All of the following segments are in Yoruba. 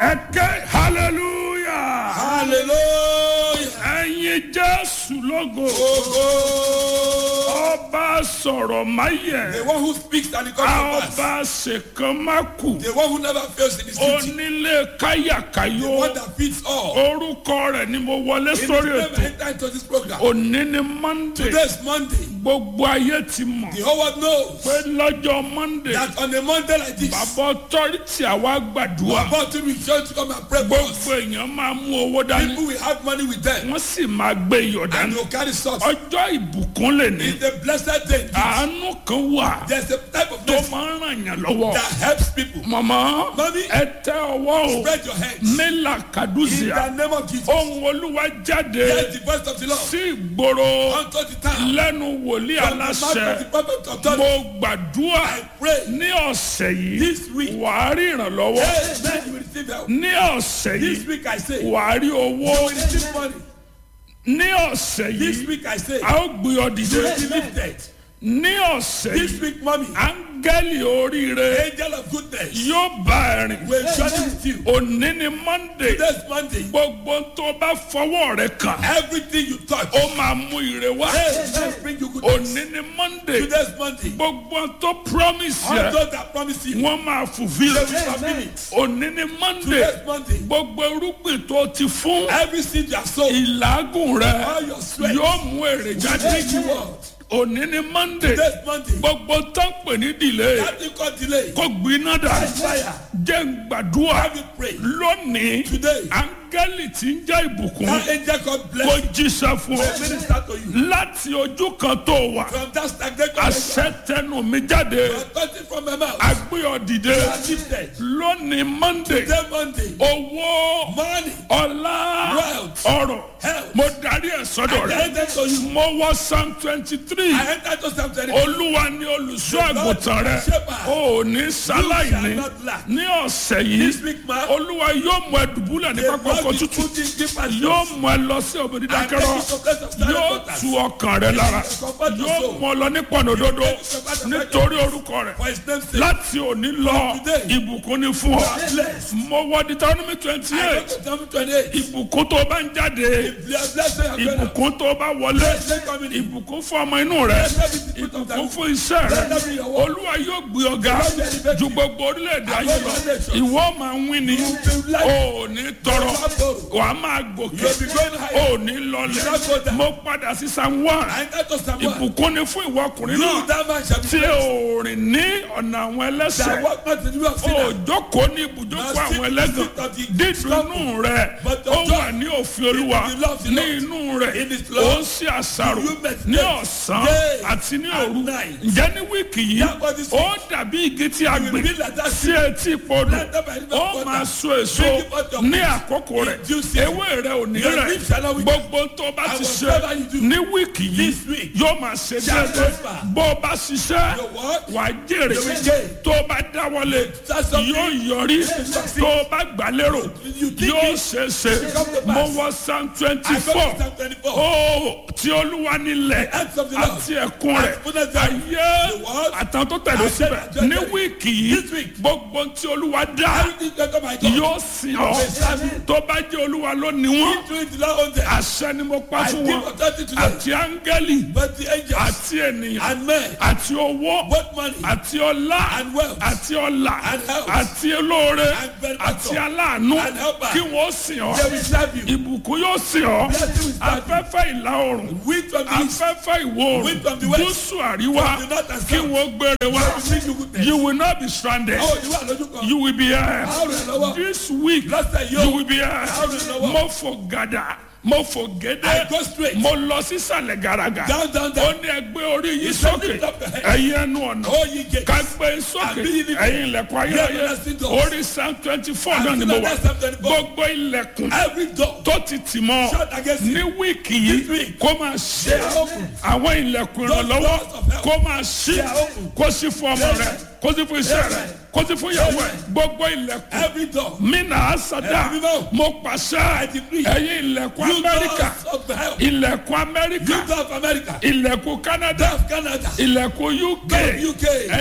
ẹ̀kẹ́ hallelujah hallelujah. ẹ̀yin jésù lógo Ogo. ọba sọ̀rọ̀ máyẹ̀ The one who speaks and it comes to pass. ọba ṣèkan má kù The one who never fails in his duty. onílé The káyàkáyò one that feeds all. orúkọ rẹ̀ ni mo wọlé In his sórí name, ètò enter into this program. òní ni monday Today is Monday. gbogbo ayé ti mọ̀ The whole world knows pé lọ́jọ́ monday that on a Monday like this, bàbá ọtọ́rìtì àwa gbàdúrà about to be sure to come and pray for us. gbogbo èèyàn máa mú owó dání People will have money with them wọ́n sì máa gbé iyọ̀ and dání they'll carry salt. ọjọ́ ìbùkún lè ní It's a blessed day. àánú kan wà There's a type of tó mercy máa ń ràn yàn lọ́wọ́ that helps people. mọ̀mọ́ Mami. ẹ tẹ ọwọ́ o Spread your hands. mélà In kàdúzìà the name of Jesus. ohun olúwa jáde Hear the voice of the Lord. sí ìgboro Unto the time. lẹ́nu wòlíì From the mouth of the aláṣẹ prophet of God. mo gbàdúrà I pray. ní ọ̀sẹ̀ yìí This week. wàá rí ìrànlọ́wọ́ Amen. You will receive help. ní ọ̀sẹ̀ This yìí week I say. You wàá rí owó will receive money. ní ọ̀sẹ̀ This yìí week I say. a ó gbé ọ You dìde will be lifted. ní ọ̀sẹ̀ This yìí week, mommy. áńgẹ́lì oríire Angel of goodness. yóò bá ẹ rìn Will journey with you. òní ni monday Today's Monday. gbogbo tó bá fọwọ́ rẹ kàn Everything you touch. ó máa mú ire wá Amen. Bring you goodness. òní ni monday Today's Monday. gbogbo tó promise All yẹ those that promise you. wọ́n máa fulfil They will fulfill it. òní ni monday Today's Monday. gbogbo irúgbìn tó ti fún Every seed you have sown. ìlágùn rẹ All your sweat. yóò mú èrè jáde Thank you, Lord. òní ni monday Today's Monday. gbogbo tó ń pè ní delay That thing called delay. kó gbiná dà Fire. jẹ́ ń gbàdúrà Have you pray. lónìí Today. áńgẹ́lì tí ń jẹ́ ìbùkún That angel called kó bless. jíṣẹ́ fún ọ Will minister to you. láti ojú kan tó wà From that stagnation. àṣẹ tẹnu mi jáde Authority from my mouth. agbé ọ dìde You are lifted. lónìí monday Today Monday. owó Money. ọlá Wealth. ọrọ̀ Health. mo darí ẹ̀ sọ́dọ̀ I rẹ̀ enter to you. mo wọ psalm twenty three I enter to Psalm 23. olúwa ni olùṣọ́ àgùntàn rẹ̀ o ò ní sáláìní ní ọ̀sẹ̀ This yìí week, man. olúwa yóò mú ẹ dùbúlẹ̀ ní pápá ọkọ̀ tútù yóò mú ẹ lọ sí òbí dídákẹ́rọ́ yóò tu ọkàn rẹ lára yóò mú ọ lọ ní pọ̀nà òdodo nítorí orúkọ rẹ̀ For his name's sake. láti òní lọ ìbùkún ni fún ọ Bless. mo wọ deuteronomy twenty I go eight to Psalm 28. ìbùkún tó bá ń jáde If you are blessed, you are blessed. ìbùkún tó bá wọlé Blessed coming in. ìbùkún fún ọmọ inú rẹ Blessed be the fruit of thy ìbùkún womb. fún iṣẹ́ rẹ Blessed be your work. olúwa yóò gbé ọ̀gá ju gbogbo orílẹ̀-èdè ayé lọ ìwọ máa ń wí ni o ò ní tọrọ wà á máa gòkè You'll be going higher. o ò ní lọlẹ̀ mo padà sí san one I enter to Psalm 1. ìbùkún ni fún ìwọ ọkùnrin You, náà that man, shall be tí blessed. o rìn ní ọ̀nà àwọn That ẹlẹ́sẹ̀ walk not in the way of o sinners. jókòó ní ibùjókòó àwọn ẹlẹ́gàn dídùnú rẹ ó wà ní òfin olúwa ní inú rẹ ó ń ṣe àṣàrò ní ọ̀sán àti ní òru ǹjẹ́ ní wíìkì yìí ó dàbí igi tí a gbìn sí etí podò ó máa so èso ní àkókò rẹ̀ ewé rẹ̀ ò ní rẹ̀ gbogbo tó bá ti ṣe ní wíìkì yìí yóò máa ṣe déédéé bó o bá ṣiṣẹ́ wà á jèrè tó o bá dáwọ́lé yóò yọrí tó o bá gbà lérò yóò ṣe é ṣe mo wọ psalm twenty I go four to Psalm 24. ó tí olúwa nílẹ̀ Acts of the Lord. àti ẹ̀kún rẹ̀ ayé àtàn tó tẹ̀lé síbẹ̀ ní wíìkì yìí gbogbo tí olúwa dá Everything that come my God. yóò sìn ọ́ tó bá jẹ́ olúwa ló ní wọ́n Do it to that own them. àṣẹ ni mo pa I fún give wọn authority to them. àti áńgẹ́lì But the angels àti ènìyàn and men, àti owó both money àti ọlá and wealth àti ọlà and health àti olóore and benefactor àti aláàánú and helper. kí wọ́n sìn ọ́ they will serve you. ìbùkún yóò sìn ọ́ Blessing will serve you. afẹ́fẹ́ ìlà oòrùn Wind from the east, afẹ́fẹ́ ìwọ̀ Wind from the oòrùn west, gúúsù àríwá from the north and kí south. wọ́n gbére wá they will bring you goodness. you will not be stranded Oh, you are lójú kan. you will be here How will I know? this week Lọ́sẹ̀ you yóò. will be here How will I know? mo fò gàdà mo fò I gédé go straight. mo lọ sísàlẹ̀ gàràgà Down, down, ó down. ní ẹgbẹ́ orí yìí said sókè lift up your head. ẹ̀yin ẹnu ọ̀nà Oh, ye gates. ká gbé sókè And be ye lifted. ẹ̀yin ilẹ̀kùn ayérayé Ye everlasting doors. orí psalm twenty four And náà ni to mo the wà next Psalm 24. gbogbo ilẹ̀kùn Every door tó ti tì mọ́ shut against ní you. wíìkì This yìí week. kó máa ṣe They are open. àwọn ilẹ̀kùn Those ìrànlọ́wọ́ doors of help. kó máa ṣí They are open. kó sí fún ọmọ rẹ kó sí fún iṣẹ́ rẹ kó sí fún ìyàwó ẹ gbogbo ilẹ̀kùn Every door. mina asada Ẹ̀mí mímọ́. mo pàṣẹ decree. ẹ̀yin ilẹ̀kùn You amẹ́ríkà doors of help. ilẹ̀kùn amẹ́ríkà You door of America. ilẹ̀kùn canada Door of Canada. ilẹ̀kùn uk Door of UK. ẹ̀yin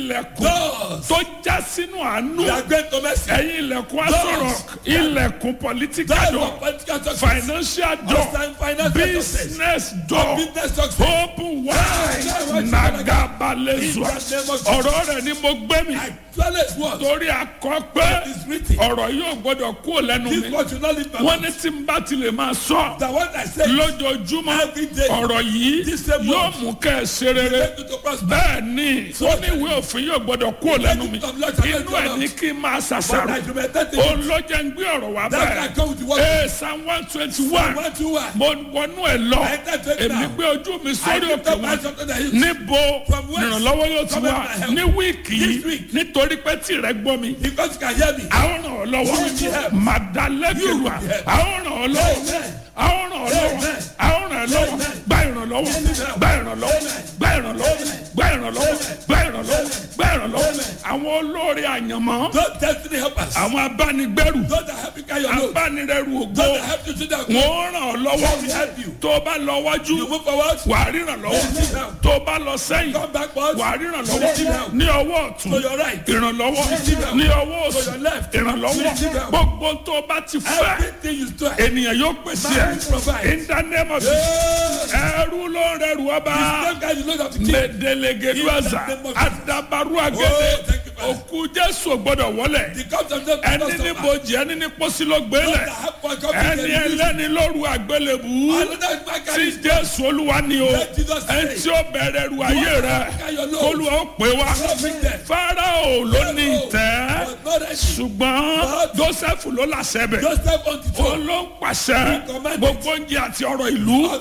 ilẹ̀kùn Doors tó já sínú àánú that great to mercy. ẹ̀yin ilẹ̀kùn asọ̀rọ̀ ilẹ̀kùn political Doors door of political success. financial door Hostile financial success. business door Business success. open wide nagabalezua ọ̀rọ̀ rẹ̀ ni mo gbé mi Flawless word. torí akọ pé It is written. ọ̀rọ̀ yóò gbọ́dọ̀ kú lẹ́nu This mi word should not leave my wọ́n mouth. ní tí n bá ti lè máa sọ The one I say. lójoojúmọ́ Every day. ọ̀rọ̀ yìí This same yóò word. mú kẹ́ ẹ ṣe rere Make you to prosper. bẹ́ẹ̀ ni ó ní ìwé òfin yóò gbọ́dọ̀ kú lẹ́nu mi Make it of Lord, inú ẹ̀ ní kí n máa But ṣàṣàrò I meditate ó in it. lọ́jọ́ ń gbé ọ̀rọ̀ wá That's why I bẹ́ẹ̀ come with the word. ee psalm one twenty one One, two, one. mo wọnú ẹ̀ lọ I enter to it èmi now. gbé ojú mi I sórí lift òkè up my wọn something that you. níbo From whence? ìrànlọ́wọ́ yóò ti Come wá and my help. ní wíìkì This yìí week. nítorí pé tìrẹ gbọ́ mi Because you can hear me. àwọn ràn ọ́ lọ́wọ́ You will be helped. màdàlẹ́kẹ̀wà You will be helped. àwọn ràn ọ́ lọ́wọ́ Amen. àwọn ràn ọ́ lọ́wọ́ Amen. àwọn ràn ọ́ lọ́wọ́ Amen. gba ìrànlọ́wọ́ gba ìrànlọ́wọ́ gba ìrànlọ́wọ́ gba ìrànlọ́wọ́ gba ìrànlọ́wọ́ gba ìrànlọ́wọ́ àwọn olórí àyànmọ́ Those destiny helpers. àwọn abánigbẹ́rù Those that help you carry your load. abánirẹ́rù ògo Those that help you to that. wọ́n ràn ọ́ lọ́wọ́ will help you. tó o bá lọ wájú You move forward. wà á ríran lọ́wọ́ tó o bá lọ sẹ́yìn Come backward. wà á ríran lọ́wọ́ ní ọwọ́ ọ̀tún To your right. ìrànlọ́wọ́ ní ọwọ́ òsì To your left. ìrànlọ́wọ́ gbogbo tó o bá ti fẹ́ Everything you do. ènìyàn yóò pèsè Man will provide. ẹ̀ in the name of Jesus ẹrú ló ń rẹrù ọba Same guy you load of the king. mẹdẹlẹgẹdùazà In the name of adabaru Oh, agẹdẹ thank you, Father. òkú jésù gbọ́dọ̀ wọlé The cups of them. ẹni ní bojì ẹni ní pósí ló gbélé ẹni ẹlẹ́ni lóru àgbélébù Another man tí carry jésù olúwa ni o Let Jesus say. ẹni tí ó bẹ̀rẹ̀ ru ayé rẹ olúwa ó pè wá fáráò ló ní ìtẹ́ ṣùgbọ́n joseph ló làṣẹ bẹ̀ Joseph on the ó throne. ló ń pàṣẹ gbogbo oúnjẹ àti ọ̀rọ̀ ìlú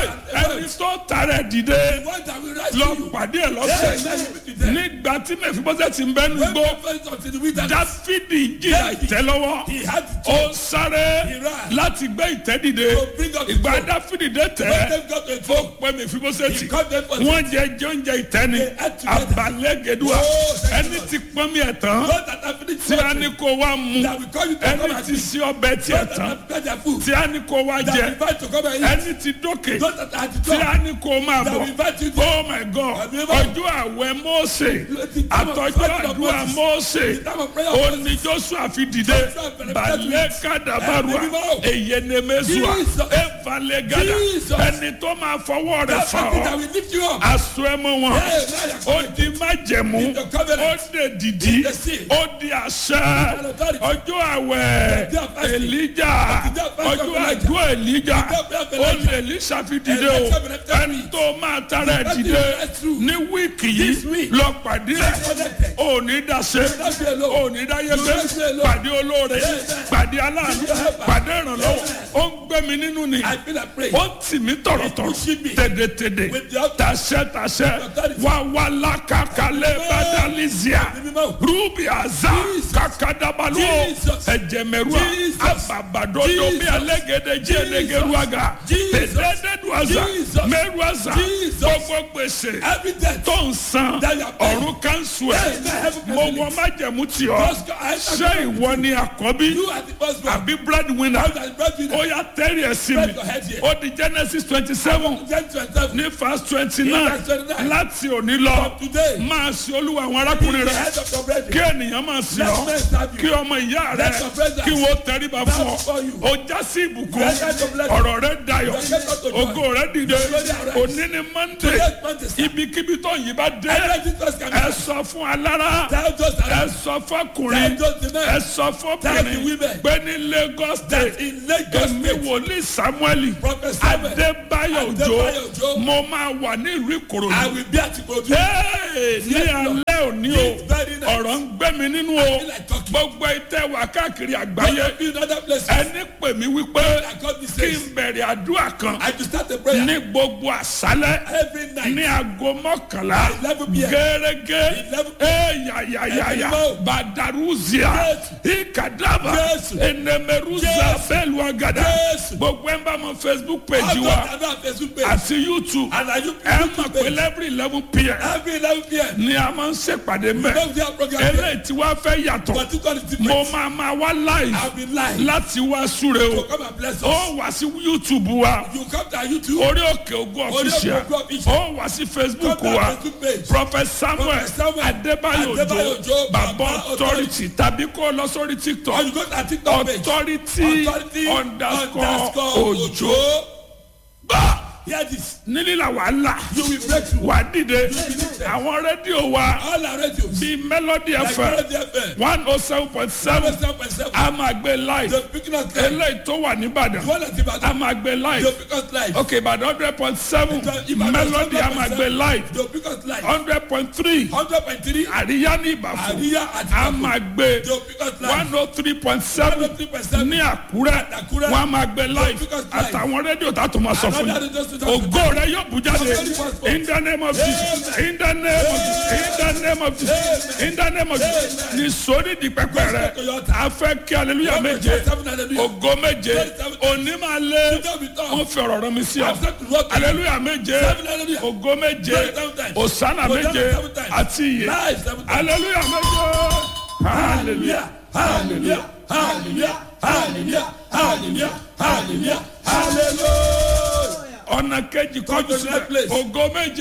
ẹni tó tààrẹ dìde The one that will rise lọ to you. pàdé ẹ lọ́sẹ̀ nígbà tí mẹfibọ́sẹ̀ ti ń bẹ́nu When gbó God first unto the wilderness, dáfídì jìyà ìtẹ́ lọ́wọ́ he had to ó ń sáré He ran. láti gbé ìtẹ́ dìde To bring up the ìgbà throne. dáfídì dé When tẹ́ them got to a ó throne, pẹ́ mẹfibọ́sẹ̀ he tì called them for wọ́n jẹ jẹ oúnjẹ ìtẹ́ ni They ate together. abalẹ́gẹ̀dúà Oh, thank ẹni you, tí pọ́n mi ẹ̀ tán God that have finished tí a ní something, kó wá mu that will call you to come ẹni and tí eat. sí ọbẹ̀ tiẹ̀ God that tán have prepared their food, tí a ní kó wá that jẹ will invite to come and eat. ẹni tí dókè God that had the tí a throne, ní kó máa that bọ̀ will invite you to oh my god Have you ever- ọjọ́ àwẹ̀ mọ́ọ̀sẹ̀ The time of àtọ́jú fasting of àdúrà Moses. mọ́ọ̀sẹ̀ The time of prayer of ó Moses. ní joshua fi dìde Joshua bẹ̀rẹ̀ balẹ̀ kàdàbàrúà Ẹ̀mí mímọ́. èyẹnẹmẹsùà Jesus. ẹ̀fàlẹ̀ gàdà Jesus. ẹni tó máa fọwọ́ rẹ̀ That's fà something that ọ́ will lift you up. aṣọ ẹmọ wọn Hey, now you're ó di májẹ̀mú In the covenant. ó dè dìdí In the sea. ó di àṣẹ authority. ọjọ́ àwẹ̀ The day of fasting. èlíjà The day of fasting ọjọ́ of Elijah. àjọ èlíjà The day of ó Elijah. lè èlíṣà fi dìde o Elijah will have ẹni tó máa tara ẹ̀ Nothing dìde is true. ní wíìkì This yìí week. lọ pàdé ẹ̀ connected. ò ní dáṣe not be alone. ò ní dáyé You gbé will not be alone. pàdé olóore Amen. pàdé aláàánú helper. pàdé ìrànlọ́wọ́ ó ń gbé mi nínú ni I feel like praying. ó tì mí tọ̀rọ̀tọ̀rọ̀ pushing me. tèdètèdè With the authority. tàṣẹ tàṣẹ authority. wà wà lákàkálẹ̀ bàdàlísíà Ẹ̀mí mímọ́. rúbì àzá Jesus. kàkàdàbàlú Jesus. ẹ̀jẹ̀mẹ̀rúà Jesus. àbàbàdọ́dọ́ bí Jesus. alẹ́gẹ̀dẹ̀ jí ẹlẹ́gẹ̀rúàgà Jesus. tẹ̀dẹ́dẹ́dùàzà Jesus. mẹ́rùàzà Jesus. gbogbo gbèsè Every death. tó ń san That you are paying. ọ̀run kánṣu ẹ̀ Yes, I have a mo privilege. wọ májẹ̀mú tì ọ́ Just go- I- ṣé ìwọ ni àkọ́bí You are the first one. àbí breadwinner How that breadwinner. ó yá tẹ́rì ẹ̀ sí mi Spread your head here. ó di genesis twenty seven Ten to yourself. ní verse twenty nine verse 29. láti òní lọ From today. máa ṣe olúwa àwọn arákùnrin The rẹ head of your brethren. kí ènìyàn máa sìn Let ọ́ men serve you. kí ọmọ ìyá rẹ Let your brothers kí wọ́n tẹríba fún ọ before you. ó já sí ìbùkún Let your blessing. ọ̀rọ̀ rẹ dayọ̀ Let your joy. ògo rẹ dìde Glory arise. òní ni monday Today's Monday, sir. ibikíbi tó yìí bá dé Every Jesus can ẹ sọ fún alára Tell those ẹ around. sọ fọkùnrin Tell those the men. ẹ sọ Tell the fọkùnrin women. pé ní lagos state In Lagos èmi State. wòlíì samuel Prophet Samuel. adébáyọ̀ Adébáyọ̀ òjò Òjó. mo máa wà ní ìlú I ìkòròdú will be at Ikorodu. Hey, ní alẹ́ òní o It's very nice. ọ̀rọ̀ ń gbé mi nínú o feel like talking. gbogbo ìtẹ́ wà káàkiri I àgbáyé be in other places. ẹni pè mí wípé I got this kí says. n bẹ̀rẹ̀ àdúrà kan I to start the prayer. ní gbogbo àṣálẹ́ Every night. ní aago mọ́kànlá 11 p.m. gẹ́gẹ́ 11 eyayayaya Ẹ̀mí badaruzia ikadaba Jésù. enemeruza Jésù. bẹ́ẹ̀lùwàgàdà Jésù. gbogbo ẹ̀ ń bá mọ facebook page I've wa got another Facebook page. àti youtube And I you ẹ mọ̀ YouTube pé page. every eleven pm Every 11 p.m. ni a máa ń ṣe ṣèpàdé mẹ́ Don't have program. eléyìí tí wàá fẹ́ yàtọ̀ But this one is mo different. máa máa wá live I'll be live. láti wá súre o So come and bless us. ó wá sí youtube wa You come to our YouTube. orí òkè ogun Orí Òkè official Ògo Official. ó wá sí facebook Come to wa our Facebook page. prophet samuel Prophet Samuel adébáyò Adébáyò òjò Òjó, bàbá Baba authority tàbí kó o lọ sórí Or tiktok you go to our TikTok page. authority Authority underscore òjò bá Hear this. nílìlà wàhálà You will break through. wà dìde will be lifted. àwọn rédíò wa All our radios. bíi melody Like fm Melody FM. one oh seven point seven Seven point seven. a máa gbé live The picking us live. eléyìí tó wà nìbàdàn The one that's about a máa gbé The live pick us live. ok ìbàdàn hundred point seven Ìbàdàn melody a máa gbé live The pick us live. hundred point three Hundred point three. àríyá ní ìbàfọ̀ Àríyá àti a máa gbé The pick us live. one oh three point seven 103.7 ní àkúrẹ́ Àkúrẹ́. wọ́n á máa gbé live pick us live. àtàwọn rédíò tá a tó máa sọ fún Another yín radio station. ògo rẹ yóò bú jáde Very passport. in the name of jesus in the name of jesus in the name of jesus in the name of jesus ní sórí di pẹpẹ rẹ a fẹ́ kí aleluya méje Seven hallelujah. ògo méje òní máa lé wọ́n fi ọ̀rọ̀ rọ mi sí ọ aleluya méje ògo méje òsánà méje àti iye Live seven times. aleluya méje hallelujah Hallelujah. Hallelujah. Hallelujah. Hallelujah. Hallelujah. Hallelujah. ọ̀nà kejì kọjú sílẹ̀ place. ògo méje.